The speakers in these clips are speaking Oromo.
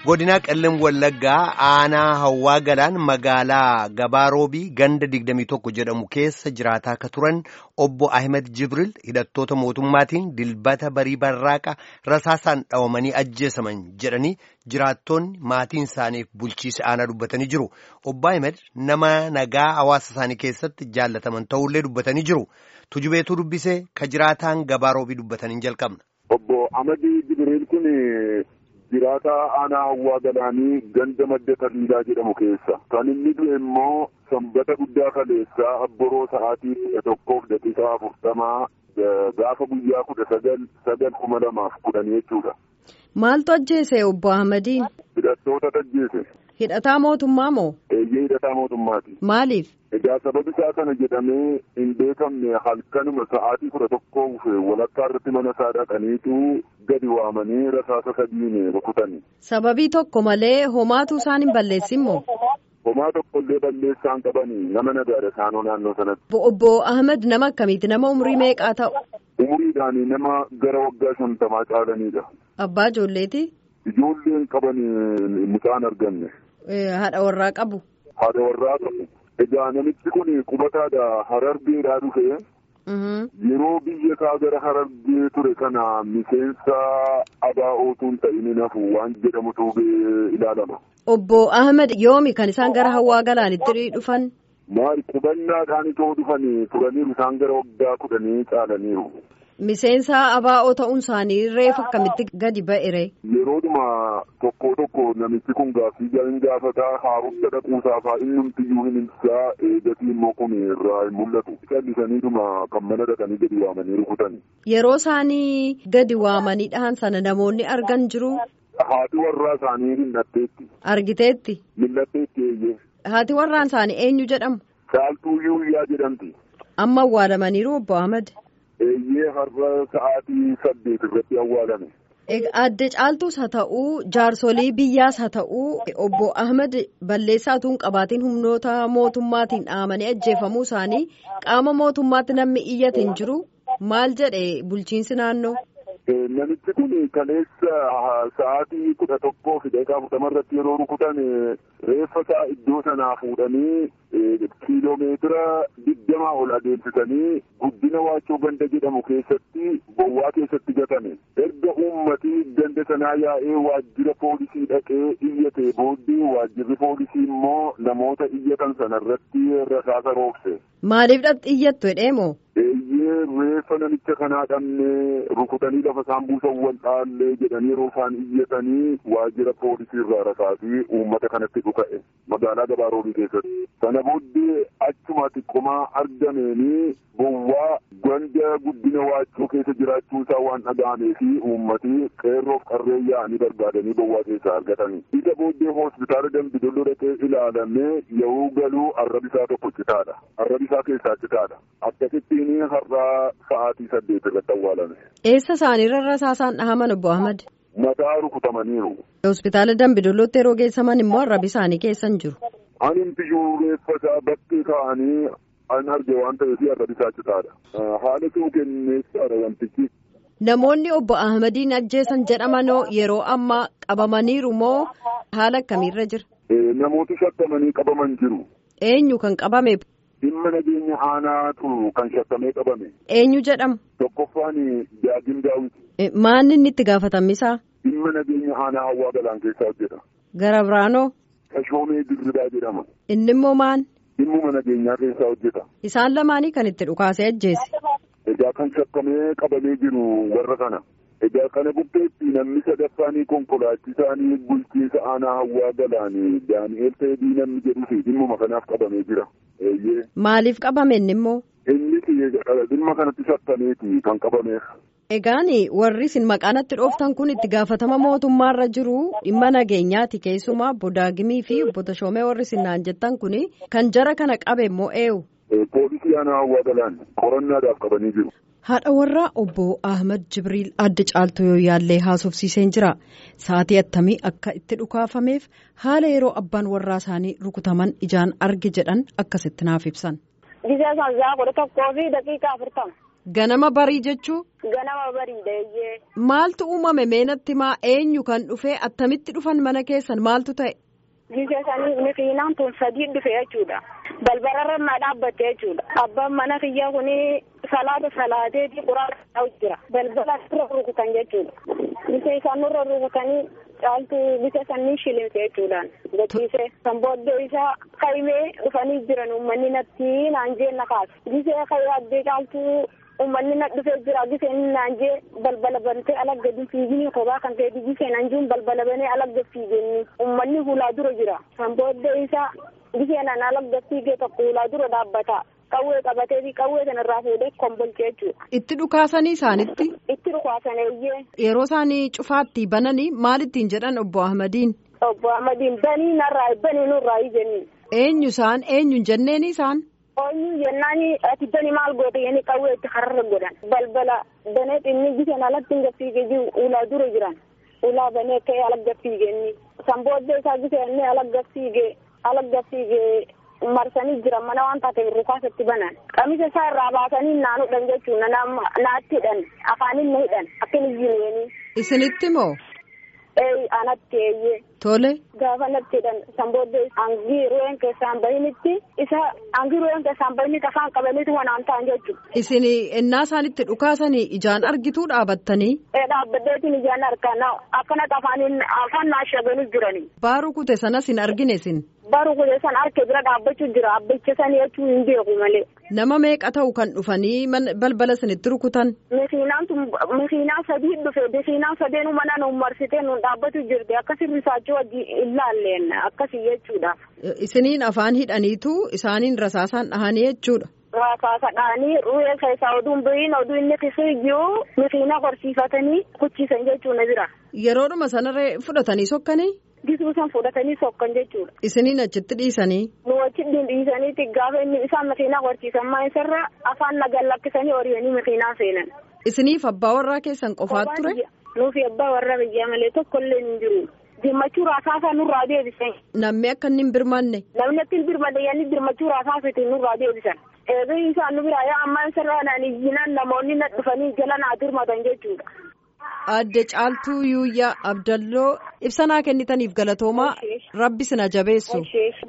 godina qellem wallaggaa aanaa hawwaa galaan magaalaa gabaaroobii ganda 21 jedhamu keessa jiraataa akka turan obbo ahmed jibril hidhattoota mootummaatiin dilbata barii barraaqa rasaasaan dhawamanii ajjeesaman jedhanii jiraattoonni maatiin isaaniif bulchiisa aanaa dubbatanii jiru obbo ahmed nama nagaa hawaasa isaanii keessatti jaallataman ta'ullee dubbatanii jiru tujubeetuu dubbisee ka jiraataan gabaaroobii dubbatanii jalqabna. Obbo Ahmed Jibril kun jiraata aanaa hawwaa galaanii ganda madda taliilaa jedhamu keessa kan inni du'e immoo sanbata guddaa kaleessaa abboroo sa'aatii kudha tokkoof daqiiqaa afurtamaa gaafa guyyaa kudha sagal sagal kuma lamaaf kudhan jechuudha. Maaltu ajjeese obbo Ahmadiin? Hidhattoota ajjeese. Hidhataa mootummaa moo? Eeyyee hidhataa mootummaati. Maaliif? Egaa sababi isaa kana jedhamee hin beekamne halkanuma sa'aatii kudha tokkoo dhufe walakkaa irratti mana isaa dhaqaniitu gadi waamanii rasaasa sadiin rukutani. Sababii tokko malee homaatu isaan hin balleessin moo? Homaa tokko illee balleessaan qabanii nama nagaadha isaanoo naannoo sanatti. Obbo Ahmed nama akkamiiti? Nama umurii meeqaa ta'u? Umuriidhaan nama gara waggaa shantamaa caalanidha. Abbaa ijoolleeti? Ijoolleen qaban mucaan arganne. Haadha warraa qabu? Haadha warraa qabu. Egaa namichi kun qubataadha harargeedhaa dhufe. Yeroo biyya isaa gara harargee ture kana miseensa ABO'tuu hin ta'in hafu waan jedhamutu ilaalama. Obbo Ahmed yoomi kan isaan gara hawwaa galaanitti dhufan? Maal qubannaadhaan itoo dhufanii turaniiru isaan gara waggaa kudhanii caalaniiru. Miseensa ABO ta'uun isaanii reef akkamitti gadi ba'e? Yeroodhuma tokko tokko namichi kun gaaffii hin gaafataa haaromsa dhaquusaa fa'aa inni hundiyyuu hin ibsaa eegatii immoo kun irraa hin mul'atu. Callisaniidhuma kan mana dhaqanii gadi waamanii rukutani. Yeroo isaanii gadi waamanii dhahan sana namoonni argan jiru? Haati warraa isaanii mil'atteetti. Argiteetti? Mil'atteetti eeyyee. Haati warraan isaanii eenyu jedhamu? Saaltuu Yuuyyaa jedhamti. Amma awwaalamaniiru obbo Ahmed? Eeyyee har'a sa'aatii saddeet irratti awwaalame. Adde caaltuus haa ta'uu jaarsolii biyyaas haa ta'uu obbo Ahmed balleessaatu hin qabaatiin humnoota mootummaatiin dhaamanii ajjeefamuu isaanii qaama mootummaatti namni iyyate hin jiru maal jedhe bulchiinsi naannoo. Namichi kun kaleessa sa'aatii kudha tokkoo fi daqiiqaa afurtama irratti yeroo rukutan reeffa isaa iddoo sanaa fuudhanii kiiloomeetira digdamaa ol adeemsisanii guddina waachoo ganda jedhamu keessatti bowwaa keessatti gatame. Erga uummatii ganda sanaa yaa'ee waajjira poolisii dhaqee iyyate booddee waajjirri poolisii immoo namoota iyyatan sana irratti rasaasa roobse. Maaliif iyyattu jedheemoo? Eeyyee reeffa namicha kanaa dhabnee rukutanii lafa isaan buusan wal dhaallee jedhanii yeroo isaan iyyatanii waajjira poolisii irraa rasaasii uummata kanatti dhuka'e magaalaa gabaaroobii keessatti. Sana booddee achuma xiqqomaa argameenii bowwaa ganda guddina waachoo keessa jiraachuu isaa waan dhaga'amee fi uummatii qeerroof qarree yaa'anii barbaadanii bowwaa keessaa argatanii. Isa booddee hospitaala Dambidolloo dhaqee ilaalamee yeroo galuu arrabisaa tokko citaadha. Arrabisaa keessaa citaadha. Akkasittiin har'aa sa'aatii saddeet irratti awwaalame. Eessa isaaniirra rasaasaan dhahaman obbo Ahmad? Mataa rukutamaniiru. Hospitaala Dambidollootti yeroo geessaman immoo arrabi isaanii keessa hin jiru. Ani imtiyyuu reeffa isaa bakkee kaa'anii an arge waan ta'eef arrabi isaa citaadha. Haala ta'uu kenneessaadha wantichi. Namoonni obbo Ahmadiin ajjeesan jedhamanoo yeroo ammaa qabamaniiru moo haala akkamiirra jira? Namooti shakkamanii qabaman jiru. Eenyu kan qabame? Dhimma nageenya aanaatu kan shakkamee qabame. Eenyu jedhama? Tokkoffaan Daagin Daawit. Maanni inni itti gaafatamisaa? Dhimma nageenya aanaa hawwaa galaan keessaa hojjeta. Gara biraanoo? Tashoomee Dirridaa jedhama. Inni immoo maan? Dhimmuma nageenyaa keessaa hojjeta. Isaan lamaanii kan itti dhukaasee ajjeese. Egaa kan shakkamee qabamee jiru warra kana. Egaa kana bukkeetti namni sadaffaanii konkolaachisaanii bulchiinsa aanaa hawwaa galaanii Daani'eel Teedii namni jedhuu fi dhimmuma kanaaf qabamee jira. Eeyyee. Maaliif qabame inni immoo? Inni dhimma kanatti shakkameeti kan qabameef. Egaan warri isin maqaanatti dhooftan kun itti gaafatama mootummaarra jiru dhimma nageenyaati keessumaa obbo Daagimii fi obbo Tashoomee warri isin naan jettan kun kan jara kana qabe immoo eenyu? Poolisii aanaa hawwaa galaan qorannaadhaaf qabanii jiru. Haadha warraa obbo Ahmed Jibriil adda caaltuu yoo yaallee haasofsiiseen jira. Sa'aatii attamii akka itti dhukaafameef haala yeroo abbaan warraa isaanii rukutaman ijaan arge jedhan akkasitti naaf ibsan. Gisee sanzaa kudha tokkoo fi daqiiqaa afurtama. Ganama barii jechuu? Ganama bariidha eeyyee. Maaltu uumame meenatti maa eenyu kan dhufee attamitti dhufan mana keessan maaltu ta'e? Gisesanii makiinaan tun sadii dhufe jechuudha. Balbalarra maa dhaabbatte jechuudha. Abbaan mana kiyyaa kuni salaata salaateeti quraana ta'u jira. Balbala irra rukutan jechuudha. Bisa isaan irra rukutanii caaltu bisa sanii shilimse jechuudhaan. Gachiise kan booddee isaa kaymee dhufanii jiran uummanni natti naan jeenna kaasu. Gisee kayyoo addee caaltu uummanni na dhufee jira giseen naan jee balbala bantee alagga fiigini kophaa kan ta'e giseen anjuun balbala banee alagga fiigenni uummanni hulaa dura jira. Kan booddee isaa giseen an alagga fiigee tokko hulaa dura dhaabbata. Qawwee qabatee fi qawwee sanarraa fuudhee kombolchee jechuudha. Itti dhukaasanii isaanitti? Itti dhukaasan eeyyee. Yeroo isaanii cufaatti bananii maal ittiin jedhan obbo Ahmadiin? Obbo Ahmadiin banii narraa banii nurraa jenni. Eenyu isaan eenyu jenneeni isaan? Eenyu jennaani ati bani maal goote yeni qawwee itti kararra godhan. Balbala banee xinni giseen alatti hin gaffiigee jiru ulaa dura jiran. Ulaa banee ka'ee ala gaffiigee inni. San booddee isaa giseen ala gaffiigee ala gaffiigee. marsanii jiran mana waan taateef rukaasatti banan qamisa isaa irraa baasanii naanudhan jechuun naatti hidhan afaanin na hidhan akkin iyyineenii. Isinitti moo? Ee anatti eeyyee. Tole. Gaafa natti hidhan san booddee hangii ru'een keessaan bahinitti isa hangii ru'een keessaan bahinitti afaan qabaniitu wanaan ta'an jechuudha. Isin ennaa isaanitti dhukaasanii ijaan argituu dhaabattanii? Ee dhaabbateetiin ijaan argaa akkanatti afaaniin afaan naashabanii jiranii. Baaruu kute sanas hin argine isin? Baaruu kute san harka bira dhaabbachuu jira abbachisanii jechuun hin beeku malee. Nama meeqa ta'u kan dhufanii balbala isinitti rukutan? Makiinaan tun makiinaa sadii dhufe makiinaan sadeenuu mana nu marsitee nu dhaabbatu jirti akkasii risaachuu wajji ilaalleen akkasii jechuudha. Isiniin afaan hidhaniitu isaaniin rasaasaan dhahanii jechuudha. Rasaasa dhahanii ru'ee keessaa oduun bahiin oduu inni keessa jiru makiinaa horsiifatanii kuchiisan jechuudha jira. Yeroodhuma sanarree fudhatanii sokkanii? Gisuu san fudhatanii sokkan jechuudha. Isiniin achitti dhiisanii? Nu achitti dhiisaniiti gaafa inni isaan makiinaa horsiisan maa isarra afaan nagaan lakkisanii horiyanii makiinaa seenan. Isiniif abbaa warraa keessan qofaat ture? Nuufi abbaa warraa biyyaa malee tokko illee hin jiru. Dirmachuu raasaasaa nurraa deebisan. Namni akka inni hin birmanne? Namni akka hin birmanne yanni dirmachuu raasaasiti nurraa deebisan. Eebii isaan nu biraa yaa ammaa isarraa naan iyyinaan namoonni na dhufanii jala naa dirmatan jechuudha. Adde Caaltuu Yuuyyaa Abdalloo ibsanaa kennitaniif galatoomaa rabbi sina jabeessu.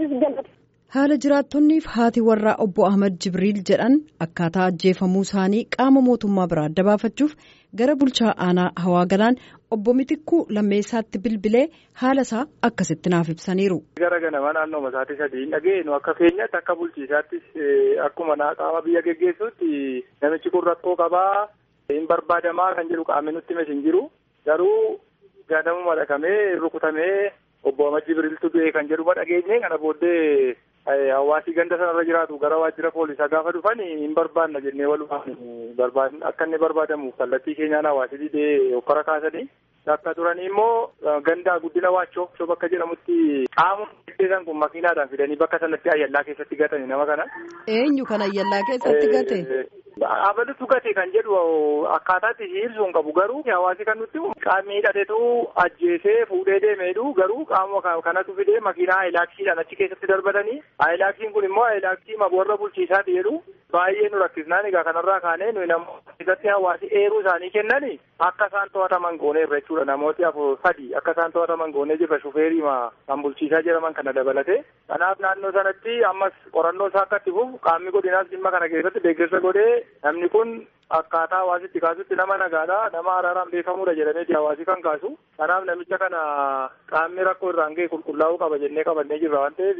Haala jiraattonniif haati warraa obbo Ahmad Jibriil jedhan akkaataa ajjeefamuu isaanii qaama mootummaa biraa adda baafachuuf gara bulchaa aanaa hawaa galaan obbo Mitikkuu lammeessaatti bilbilee haala isaa akkasitti naaf ibsaniiru. Gara ganama naannoo masaatii sadii hin dhageenyu akka keenyatti akka bulchiisaattis akkuma qaama biyya geggeessuutti namichi kun rakkoo qabaa. hin barbaadamaa kan jedhu qaamni nutti himes hin jiru garuu ganamuma dhaqamee rukutamee obbo Ahmad Jibriiltu du'e kan jedhuma dhageenye kana booddee hawaasii ganda sanarra jiraatu gara waajjira poolisaa gaafa dhufan hin barbaanna jennee walumaan akka inni barbaadamuuf kallattii keenyaan hawaasii didee hokkora kaasanii akka turanii immoo ganda guddina waachoo shoo bakka jedhamutti qaamuma deddeesan kun makiinaadhaan fidanii bakka sanatti ayyallaa keessatti gatanii nama kana. Eenyu kan ayyallaa keessatti gate? Abalutu gate kan jedhu akkaataatti ibsuun qabu garuu hawaasi kan nutti qaamni hidhatetu ajjeesee fuudhee deemeedhu garuu qaama kanatu fidee makiinaa aylaaksiidhaan achi keessatti darbatanii aylaaksiin kun immoo aylaaksii warra bulchiisaati jedhu baay'ee nu rakkisnaan egaa kanarraa kaanee nuyi namoota keessatti hawaasi eeruu isaanii kennani akka isaan to'ataman gooneerra jechuudha namooti afur sadi akka isaan to'ataman goonee jirra shufeerii kan bulchiisaa jedhaman kana dabalate kanaaf naannoo sanatti ammas qorannoo isaa akka itti fufu qaamni godinaas dhimma kana keessatti deeggarsa godhee namni kun akkaataa hawaasitti kaasutti nama nagaadha nama araaraan beekamuudha jedhameeti hawaasi kan kaasu kanaaf namicha kana qaamni rakkoo irraan ga'e qulqullaa'uu qaba jennee qabannee jirra waan ta'eef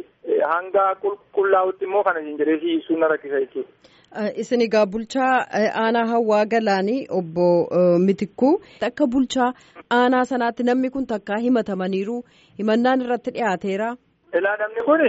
hanga qulqullaa'utti immoo kana isin jedhee ibsuun na rakkisa jechuudha. Isin egaa bulchaa aanaa hawaa galaanii obbo Mitikkuu akka bulchaa aanaa sanaatti namni kun takkaa himatamaniiru himannaan irratti dhiyaateera. Ilaa namni kuni.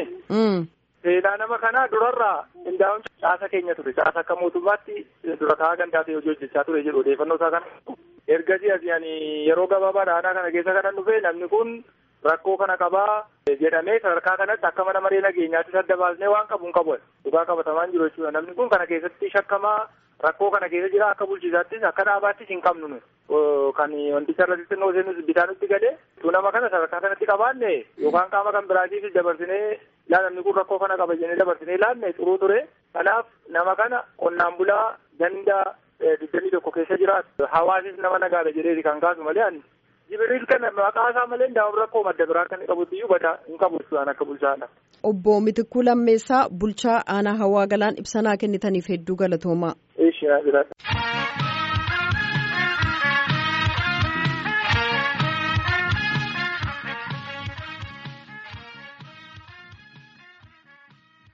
Seenaa nama kanaa durarraa qindaa'uun caasa keenya ture. Caasa akka mootummaatti dura taa'aa gandaa ta'e hojii hojjechaa ture jedhu odeeffannoo isaa kana. Ergasii asii ani yeroo gabaabaa aanaa kana keessa kanan dhufe namni kun rakkoo kana qabaa jedhamee sadarkaa kanatti akka mana maree nageenyaatti adda baasnee waan qabu hin qabu. Dhugaa qabatamaan jiru jechuudha. Namni kun kana keessatti shakkamaa rakkoo kana keessa jira akka bulchiisaattis akka dhaabaattis hin qabnu nu. Kan wanticha irratti xinnoo seenus bitaa nutti gale tu nama kana sadarkaa kanatti qabaanne yookaan qaama kan biraatiif dabarsinee laa namni kun rakkoo kana qaba jennee dabarsinee laanne xuruu ture. Kanaaf nama kana qonnaan bulaa ganda digdamii tokko keessa jiraatu hawaasis nama nagaadha jedheeti kan kaasu malee ani Jibriil kana maqaa isaa malee daa'im rakkoo madda biraa kan qabutti iyyuu bata hin qabu waan akka bulchaadha. Obbo Mitikuu Lammeessaa bulchaa aanaa hawaa galaan ibsanaa kennitaniif hedduu galatoomaa. Eeshinaa jiraata.